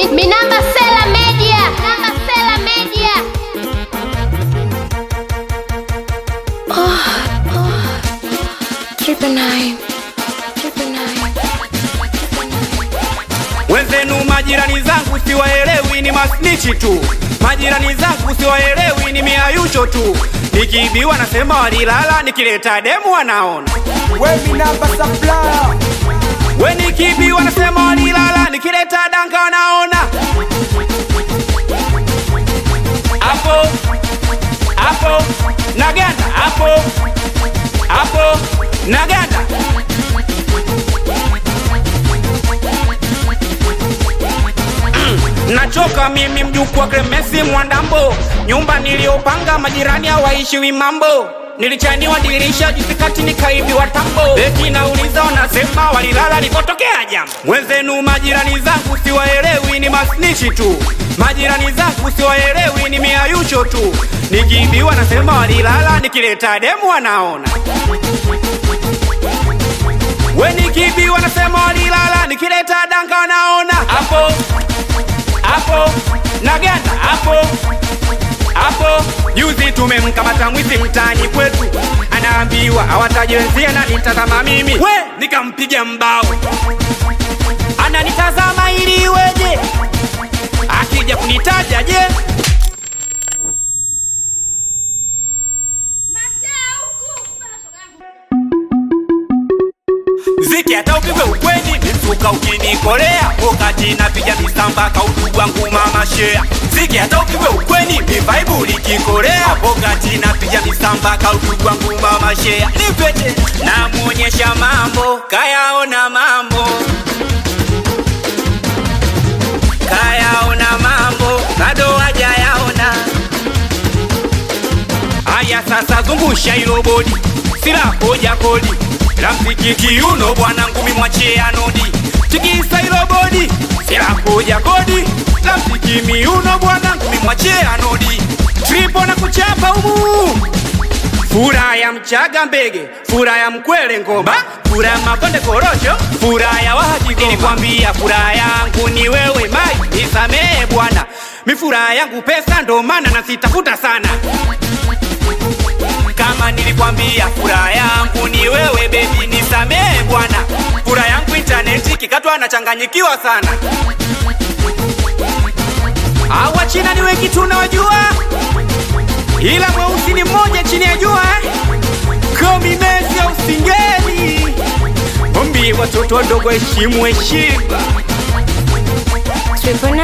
Mi, Minamba Sela Media. Minamba Sela Media. Triple nine. Triple nine. Wenzenu majirani zangu siwaelewi, ni masnichi tu. Majirani zangu siwaelewi, ni miayusho tu. Nikiibiwa nasema walilala, nikileta demu wanaona. Wemi namba supplier We nikiibiwa nasema walilala, nikileta danga wanaona. Hapo hapo naganda, hapo hapo naganda. Nachoka mimi mjukuu wa Clemence Mwandambo, nyumba niliyopanga majirani hawaishiwi mambo. Nilichaniwa dirisha juzi kati nikaibiwa tambo. Eti nauliza wanasema walilala likotokea jambo. Mwenzenu majirani zangu siwaelewi, ni masnichi tu. Majirani zangu siwaelewi, ni miayusho tu. Nikiibiwa nasema walilala, nikileta demu wanaona. We nikiibiwa nasema walilala, nikileta danga wanaona. Hapo hapo naganda hapo hapo. Juzi tumemkamata mwizi mtaani kwetu, anaambiwa awataje wenzie na nitazama mimi, we nikampiga mbao, ananitazama ili iweje, akija kunitaja je? Ziki hata upigwe ukweni misuka ukinikolea wakati napiga misamba kaudu wangu mama shea Ziki hata upigwe ukweni mivaibu likikolea wakati napiga misamba kaudu wangu mama shea Nipete namuonyesha mambo kayaona mambo kayaona mambo bado hajayaona Aya sasa zungusha hilo bodi, sila hoja kodi la mziki kiuno bwana ngumi mwachie anodi, tikisa hilo bodi, sila hoja kodi la mziki miuno bwana ngumi mwachie anodi, tripo na kuchapa humu Fura ya mchaga mbege, fura ya mkwele ngoma, fura ya makonde korosho, fura ya wahaji goma. Nilikwambia fura yangu ni wewe mai, nisamehe bwana, mi fura yangu pesa ndo maana nasitafuta sana kama nilikwambia furaha yangu ni wewe bebi, nisamehe bwana. Furaha yangu intaneti kikatwa nachanganyikiwa sana. Hawa China ni wengi tunawajua, ila mweusi ni mmoja chini ya jua. Komi Messi au Singeli, ombi watoto wadogo heshimu heshima. Triple